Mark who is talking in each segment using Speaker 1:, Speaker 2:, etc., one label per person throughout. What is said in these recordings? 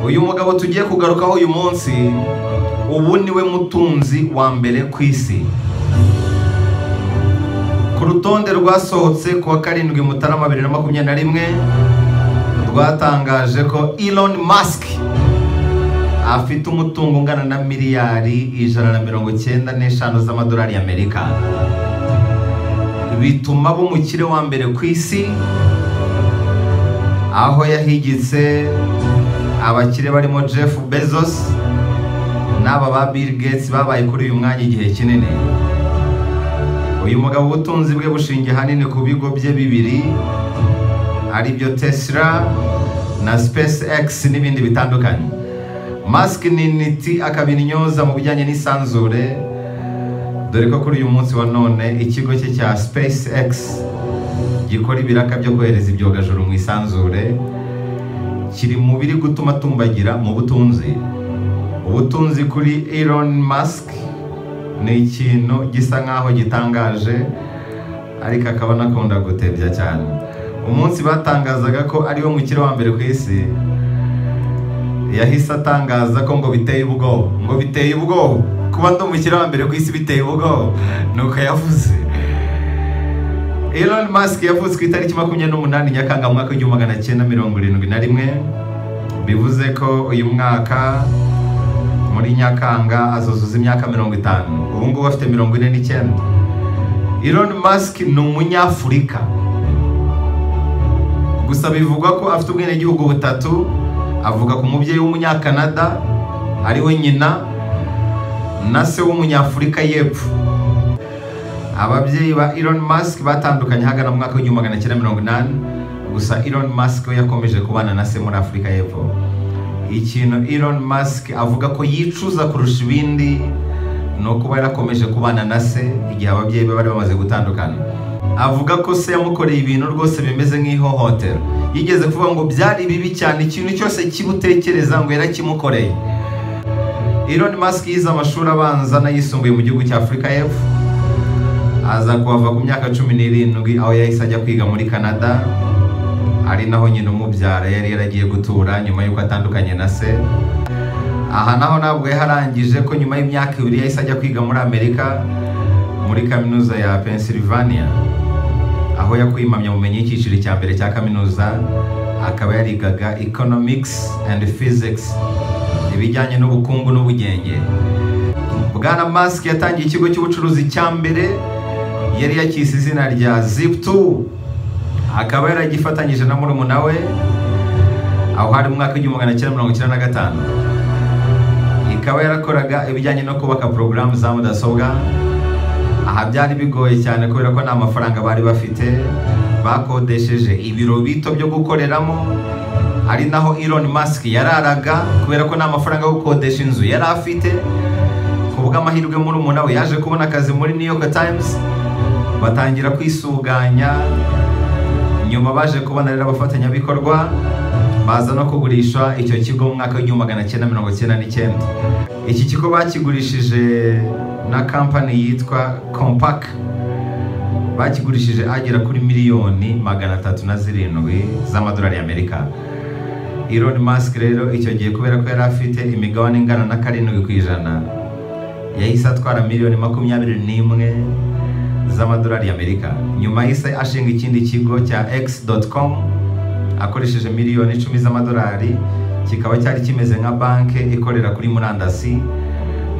Speaker 1: uyu mugabo tugiye kugarukaho uyu munsi ubu niwe mutunzi wa mbere ku isi ku rutonde rwasohotse ku wa karindwi mutarama bibiri na makumyabiri na rimwe rwatangaje ko Elon Musk afite umutungo ungana na miliyari ijana na mirongo icyenda n'eshanu z'amadolari y'amerika bituma aba umukire wa mbere ku isi aho yahigitse abakire barimo jeff bezos n'aba ba bill gates babaye kuri uyu mwanya igihe kinini uyu mugabo ubutunzi bwe bushingiye ahanini ku bigo bye bibiri aribyo tesla na space x n'ibindi bitandukanye Musk ni intiti akabinyoza mu bijyanye n'isanzure dore ko kuri uyu munsi wa none ikigo cye cya space x gikora ibiraka byo kohereza ibyogajuru mu isanzure kiri mu biri gutuma atumbagira mu butunzi ubutunzi kuri Elon Musk ni ikintu gisa nk'aho gitangaje ariko akaba anakunda gutebya cyane umunsi batangazaga ko ariwe mukire wa mbere ku isi yahise atangaza ko ngo biteye ubwoba ngo biteye ubwoba kuba ndi umukire wa mbere ku isi biteye ubwoba nuko yavuze Elon Musk yavutse ku itariki makumyabiri n'umunani nyakanga mu mwaka w'igihumbi magana cyenda mirongo irindwi na rimwe bivuze ko uyu mwaka muri nyakanga azuzuza imyaka mirongo itanu ubu ngubu afite mirongo ine n'icyenda Elon Musk ni umunyafurika gusa bivugwa ko afite ubwenegihugu butatu avuga ku mubyeyi w'umunyakanada ariwe nyina na se w'umunyafurika y'epfo ababyeyi ba Elon Musk batandukanye hagana mu mwaka w'igihumbi magana cyenda mirongo inani gusa Elon Musk we yakomeje kubana na se muri Afurika y'Epfo ikintu Elon Musk avuga ko yicuza kurusha ibindi ni ukuba yarakomeje kubana na se igihe ababyeyi be bari bamaze gutandukana avuga ko se yamukoreye ibintu rwose bimeze nk'ihohotera yigeze kuvuga ngo byari bibi cyane ikintu cyose kibutekereza ngo yarakimukoreye Elon Musk yize amashuri abanza n'ayisumbuye mu gihugu cya Afurika y'Epfo aza kuhava ku myaka cumi n'irindwi aho yahise ajya kwiga muri canada ari naho nyina umubyara yari yaragiye gutura nyuma y'uko atandukanye na se aha naho ntabwo yarangije ko nyuma y'imyaka ibiri yahise ajya kwiga muri amerika muri kaminuza ya pennsylvania aho yakuye impamyabumenyi y'icyiciro cya mbere cya kaminuza akaba yarigaga economics and physics ibijyanye n'ubukungu n'ubugenge bwana Musk yatangiye ikigo cy'ubucuruzi cya mbere yari yakise izina rya zip2 akaba yaragifatanyije na murumuna we aho hari umwaka w'igihumbi magana cyenda mirongo icyenda na gatanu ikaba yarakoraga ibijyanye no kubaka porogaramu za mudasobwa aha byari bigoye cyane kubera ko nta mafaranga bari bafite bakodesheje ibiro bito byo gukoreramo ari naho Elon Musk yararaga kubera ko nta mafaranga yo gukodesha inzu yari afite ku bw'amahirwe murumuna we yaje kubona akazi muri New York Times batangira kwisuganya nyuma baje kubona rero abafatanyabikorwa baza no kugurisha icyo kigo mu mwaka w'igihumbi magana cyenda mirongo cyenda n'icyenda iki kigo bakigurishije na kampani yitwa compac bakigurishije agera kuri miliyoni magana atatu na zirindwi z'amadolari y'amerika Elon Musk rero icyo gihe kubera ko yari afite imigabane ingana na karindwi ku ijana yahise atwara miliyoni makumyabiri n'imwe z'amadolari y'amerika nyuma yahise ashinga ikindi kigo cya x.com akoresheje miliyoni icumi z'amadolari kikaba cyari kimeze nka banki ikorera kuri murandasi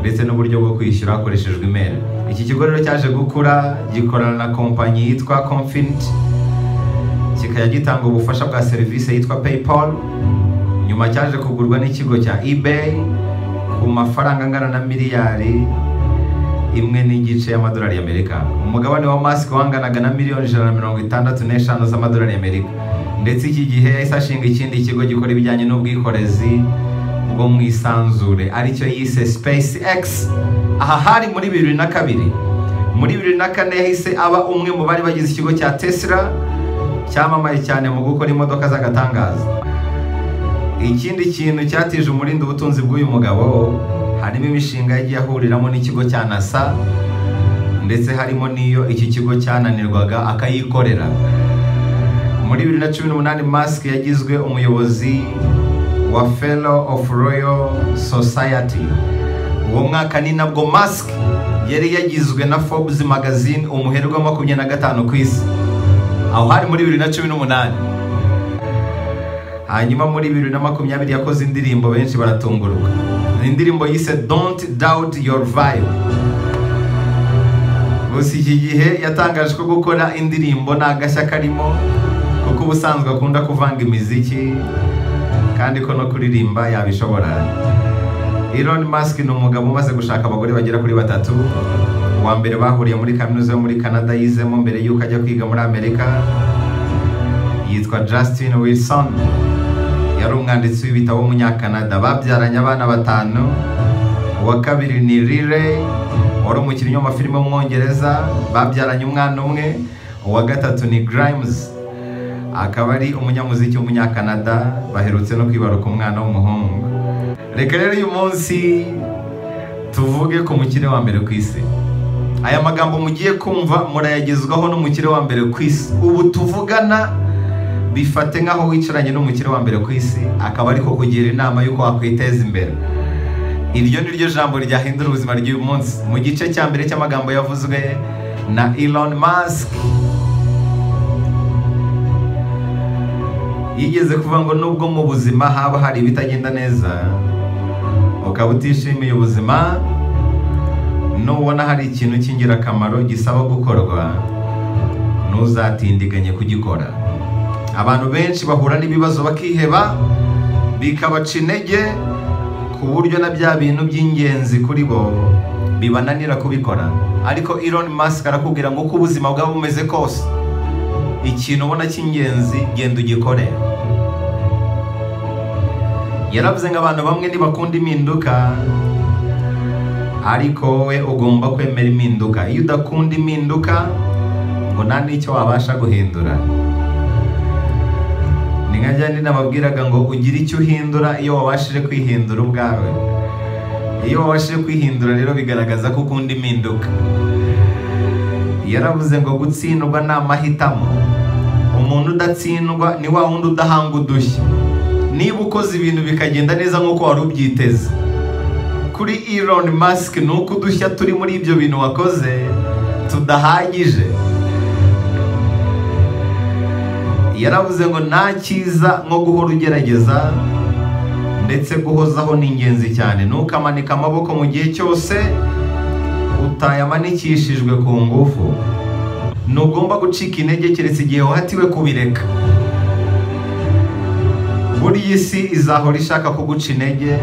Speaker 1: ndetse n'uburyo bwo kwishyura hakoreshejwe imeri iki kigo rero cyaje gukura gikorana na kompanyi yitwa Confint kikajya gitanga ubufasha bwa serivisi yitwa paypal nyuma cyaje kugurwa n'ikigo cya ebay ku mafaranga angana na miliyari imwe n'igice y'amadolari y'amerika umugabane wa Musk wanganaga na miliyoni ijana na mirongo itandatu n'eshanu z'amadolari y'amerika ndetse iki gihe yahise ashinga ikindi kigo gikora ibijyanye n'ubwikorezi bwo mu isanzure aricyo yise Space X aha hari muri bibiri na kabiri muri bibiri na kane yahise aba umwe mu bari bagize ikigo cya Tesla cyamamaye cyane mu gukora imodoka z'agatangaza ikindi kintu cyatije umurindi ubutunzi bw'uyu mugabo harimo imishinga yagiye ahuriramo n'ikigo cya nasa ndetse harimo n'iyo iki kigo cyananirwaga akayikorera muri bibiri na cumi n'umunani masike yagizwe umuyobozi wa fellow of royal society uwo mwaka ni nabwo mask yari yagizwe na forbes magazine umuherwe wa makumyabiri na gatanu ku isi aho hari muri bibiri na cumi n'umunani hanyuma muri bibiri na makumyabiri yakoze indirimbo benshi baratunguruka ni indirimbo yise don't doubt your vibe gusa iki gihe yatangaje ko gukora indirimbo nta gashya karimo kuko ubusanzwe akunda kuvanga imiziki kandi ko no kuririmba yabishobora Elon Musk ni umugabo umaze gushaka abagore bagera kuri batatu uwa mbere bahuriye muri kaminuza yo muri Canada yizemo mbere y'uko ajya kwiga muri Amerika yitwa Justin Wilson yari umwanditsi w'ibitabo w'umunyakanada babyaranye abana batanu uwa kabiri ni Riley wari umukinnyi w'amafilime w'umwongereza babyaranye umwana umwe uwa gatatu ni Grimes akaba ari umunyamuziki w'umunyakanada baherutse no kwibaruka umwana w'umuhungu reka rero uyu munsi tuvuge ku mukire wa mbere ku isi aya magambo mugiye kumva murayagezwaho n'umukire wa mbere ku isi ubu tuvugana bifate nk'aho wicaranye n'umukire wa mbere ku isi akaba ari kukugira inama y'uko wakwiteza imbere iryo ni ryo jambo ryahindura ubuzima ry'uyu munsi mu gice cya mbere cy'amagambo yavuzwe na Elon Musk yigeze kuvuga ngo nubwo mu buzima haba hari ibitagenda neza ukaba utishimiye ubuzima nubona hari ikintu cy'ingirakamaro gisaba gukorwa ntuzatindiganye kugikora abantu benshi bahura n'ibibazo bakiheba bikabaca intege ku buryo na bya bintu by'ingenzi kuri bo bibananira kubikora ariko Elon Musk arakubwira ngo uko ubuzima bwaba bumeze kose ikintu ubona cy'ingenzi genda ugikore yaravuze ngo abantu bamwe ntibakunda impinduka ariko wowe ugomba kwemera impinduka iyo udakunda impinduka ngo nta n'icyo wabasha guhindura ni nka rya nababwiraga ngo ugire icyo uhindura iyo wabashije kwihindura ubwawe iyo wabashije kwihindura rero bigaragaza ko ukunda impinduka yaravuze ngo gutsindwa ni amahitamo umuntu udatsindwa ni wa wundi udahanga udushya niba ukoze ibintu bikagenda neza nk'uko wari ubyiteze kuri Elon Musk ni uko udushya turi muri ibyo bintu wakoze tudahagije yaravuze ngo nta cyiza nko guhora ugerageza ndetse guhozaho ni ingenzi cyane ntukamanika amaboko mu gihe cyose utayamanikishijwe ku ngufu ntugomba gucika intege keretse igihe wahatiwe kubireka buriya isi izahora ishaka kuguca intege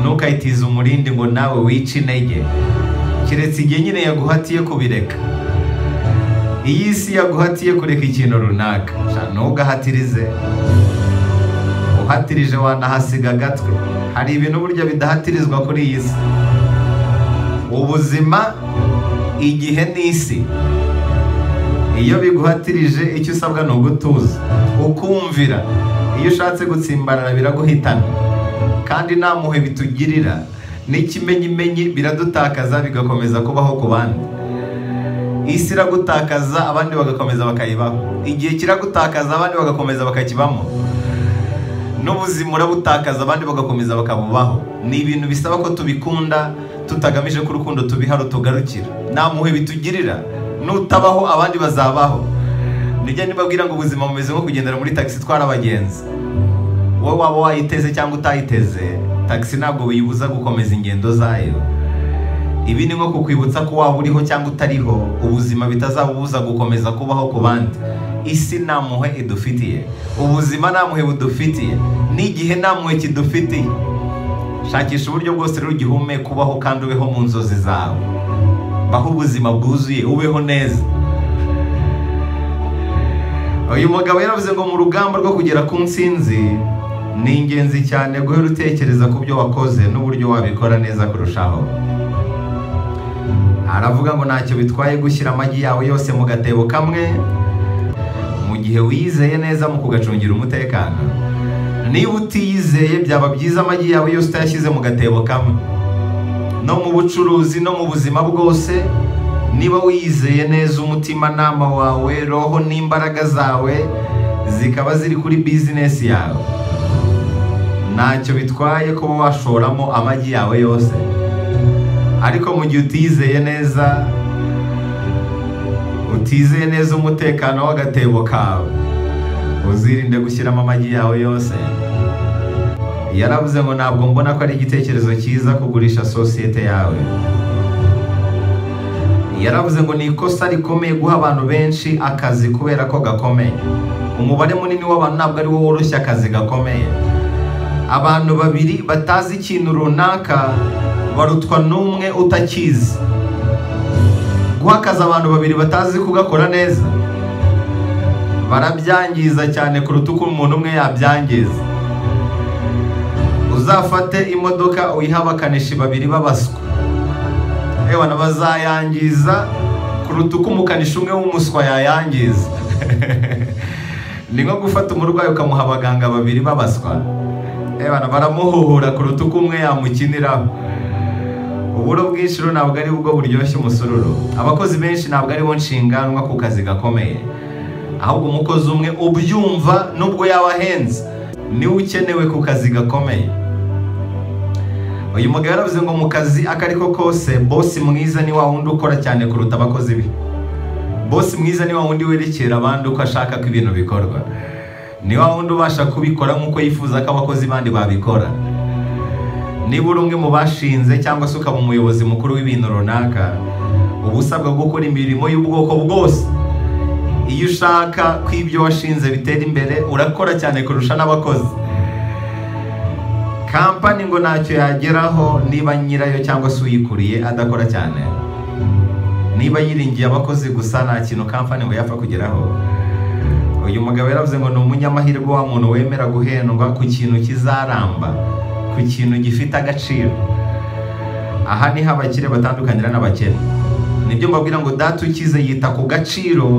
Speaker 1: ntukayitize umurindi ngo nawe wice intege keretse igihe nyine yaguhatiye kubireka iyi si yaguhatiye kureka ikintu runaka ntugahatirize uhatirije wanahasiga agatwe hari ibintu burya bidahatirizwa kuri iyi si ubuzima igihe n'isi iyo biguhatirije icyo usabwa ni ugutuza ukumvira iyo ushatse gutsimbarara biraguhitana kandi nta muhe bitugirira n'ikimenyimenyi biradutakaza bigakomeza kubaho ku bandi isi iragutakaza abandi bagakomeza bakayibaho igihe kiragutakaza abandi bagakomeza bakakibamo n'ubuzima urabutakaza abandi bagakomeza bakabubaho ni ibintu bisaba ko tubikunda tutagamije ko urukundo tubiha rutugarukira nta muhe bitugirira nutabaho abandi bazabaho nijya nibabwira ngo ubuzima bumeze nko kugendera muri tagisi itwara abagenzi wowe waba wayiteze cyangwa utayiteze tagisi ntabwo biyibuza gukomeza ingendo zayo ibi ni nko kukwibutsa ko waba uriho cyangwa utariho ubuzima bitazabubuza gukomeza kubaho ku bandi isi nta muhe idufitiye ubuzima nta muhe budufitiye n'igihe nta muhe kidufitiye shakisha uburyo bwose rero ugihumeka kubaho kandi ubeho mu nzozi zawe baho ubuzima bwuzuye ubeho neza uyu mugabo yaravuze ngo mu rugamba rwo kugera ku nsinzi ni ingenzi cyane guhera utekereza ku byo wakoze n'uburyo wabikora neza kurushaho aravuga ngo ntacyo bitwaye gushyira amagi yawe yose mu gatebo kamwe mu gihe wiyizeye neza mu kugacungira umutekano niba utiyizeye byaba byiza amagi yawe yose utayashyize mu gatebo kamwe no mu bucuruzi no mu buzima bwose niba wiyizeye neza umutimanama wawe roho n'imbaraga zawe zikaba ziri kuri bizinesi yawe ntacyo bitwaye kuba washoramo amagi yawe yose ariko mu gihe utizeye neza utizeye neza umutekano w'agatebo kawe uzirinde gushyiramo amagi yawe yose yaravuze ngo ntabwo mbona ko ari igitekerezo cyiza kugurisha sosiyete yawe yaravuze ngo ni ikosa rikomeye guha abantu benshi akazi kubera ko gakomeye umubare munini w'abantu ntabwo ari wo woroshya akazi gakomeye abantu babiri batazi ikintu runaka barutwa n'umwe utakizi guha akazi abantu babiri batazi kugakora neza barabyangiza cyane kuruta uko umuntu umwe yabyangiza uzafate imodoka uyihe abakanishi babiri babaswa yewe bazayangiza kuruta uko umukanishi umwe w'umuswa yayangiza ni nko gufata umurwayi ukamuha abaganga babiri babaswa ebana baramuhuhura kuruta uko umwe yamukiniraho uburo bw'inshuro ntabwo ari bwo buryoshye umusururu abakozi benshi ntabwo aribo nshinganwa ku kazi gakomeye ahubwo umukozi umwe ubyumva nubwo yaba ahenze niwe ukenewe ku kazi gakomeye uyu mugabo yaravuze ngo mu kazi ako ari ko kose bosi mwiza ni wa wundi ukora cyane kuruta abakozi be bosi mwiza ni wa wundi werekera abandi uko ashaka ko ibintu bikorwa ni wa wundi ubasha kubikora nk'uko yifuza ko abakozi bandi babikora niba uri umwe mu bashinze cyangwa se ukaba umuyobozi mukuru w'ibintu runaka uba usabwa gukora imirimo y'ubwoko bwose iyo ushaka ko ibyo washinze bitera imbere urakora cyane kurusha n'abakozi kampani ngo ntacyo yageraho niba nyirayo cyangwa se uyikuriye adakora cyane niba yiringiye abakozi gusa nta kintu kampani ngo yapfa kugeraho uyu mugabo yaravuze ngo ni umunyamahirwe wa muntu wemera guhendwa ku kintu kizaramba ku kintu gifite agaciro aha niho abakire batandukanira n'abakene nibyo mbabwira ngo data ukize yita ku gaciro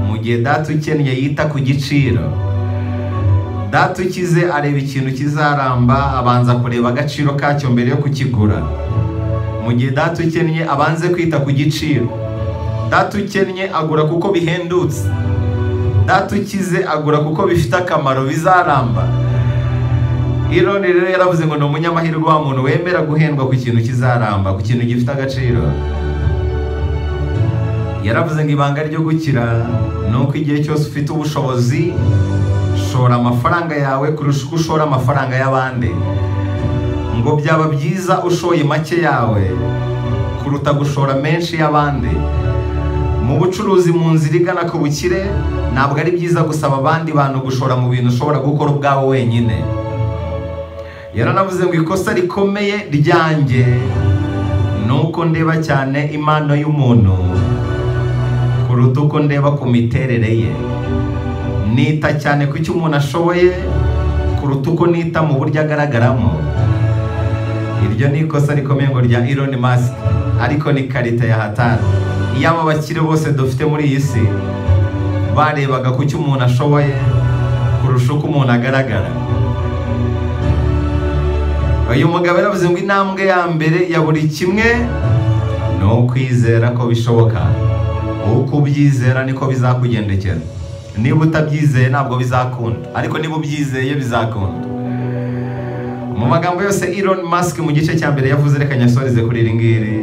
Speaker 1: mu gihe data ukennye yita ku giciro data ukize areba ikintu kizaramba abanza kureba agaciro kacyo mbere yo kukigura mu gihe data ukennye abanze kwita ku giciro data ukennye agura kuko bihendutse data ukize agura kuko bifite akamaro bizaramba ironi rero yaravuze ngo ni umunyamahirwe wa muntu wemera guhendwa ku kintu kizaramba ku kintu gifite agaciro yaravuze ngo ibanga ryo gukira ni uko igihe cyose ufite ubushobozi shora amafaranga yawe kurusha uko ushora amafaranga y'abandi ngo byaba byiza ushoye make yawe kuruta gushora menshi y'abandi mu bucuruzi mu nzira igana ku bukire ntabwo ari byiza gusaba abandi bantu gushora mu bintu ushobora gukora ubwawe wenyine yaranavuze ngo ikosa rikomeye ryanjye ni uko ndeba cyane impano y'umuntu kuruta uko ndeba ku miterere ye nita cyane ku cyo umuntu ashoboye kuruta uko nita mu buryo agaragaramo iryo ni ikosa rikomeye ngo rya Elon Musk ariko ni karita ya hatari iyaba abakire bose dufite muri iyi si barebaga ku cyo umuntu ashoboye kurusha uko umuntu agaragara uyu mugabo yaravuze ngo intambwe ya mbere ya buri kimwe ni ukwizera ko bishoboka uko ubyizera niko bizakugendekera niba utabyizeye ntabwo bizakunda ariko niba ubyizeye bizakunda mu magambo yose Elon Musk mu gice cya mbere yavuze reka nyasoreze kuri iri ngiri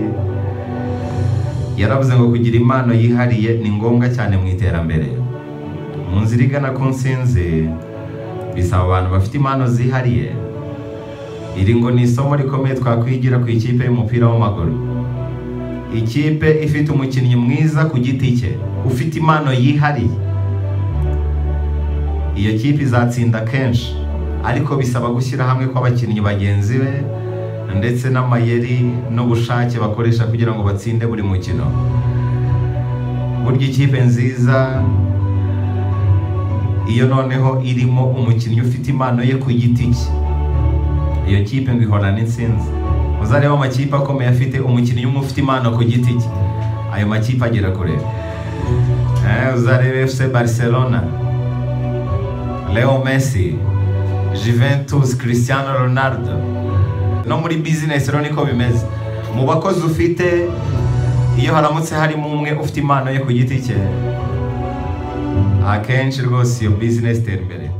Speaker 1: yaravuze ngo kugira impano yihariye ni ngombwa cyane mu iterambere mu nzira igana ku nsinzi bisaba abantu bafite impano zihariye iri ngo ni isomo rikomeye twakwigira ku ikipe y'umupira w'amaguru ikipe ifite umukinnyi mwiza ku giti cye ufite impano yihariye iyo kipe izatsinda kenshi ariko bisaba gushyira hamwe kw'abakinnyi bagenzi be ndetse n'amayeri n'ubushake bakoresha kugira ngo batsinde buri mukino burya ikipe nziza iyo noneho irimo umukinnyi ufite impano ye ku giti cye iyo kipe ngo ihorana n'insinzi uzareba amakipe akomeye afite umukinnyi umwe ufite impano ku giti cye ayo makipe agera kure uzareba efuse bariserona leo mesi Juventus christiano ronaldo no muri bizinesi rero niko bimeze mu bakozi ufite iyo haramutse harimo umwe ufite impano ye ku giti cye akenshi rwose iyo bizinesi itera imbere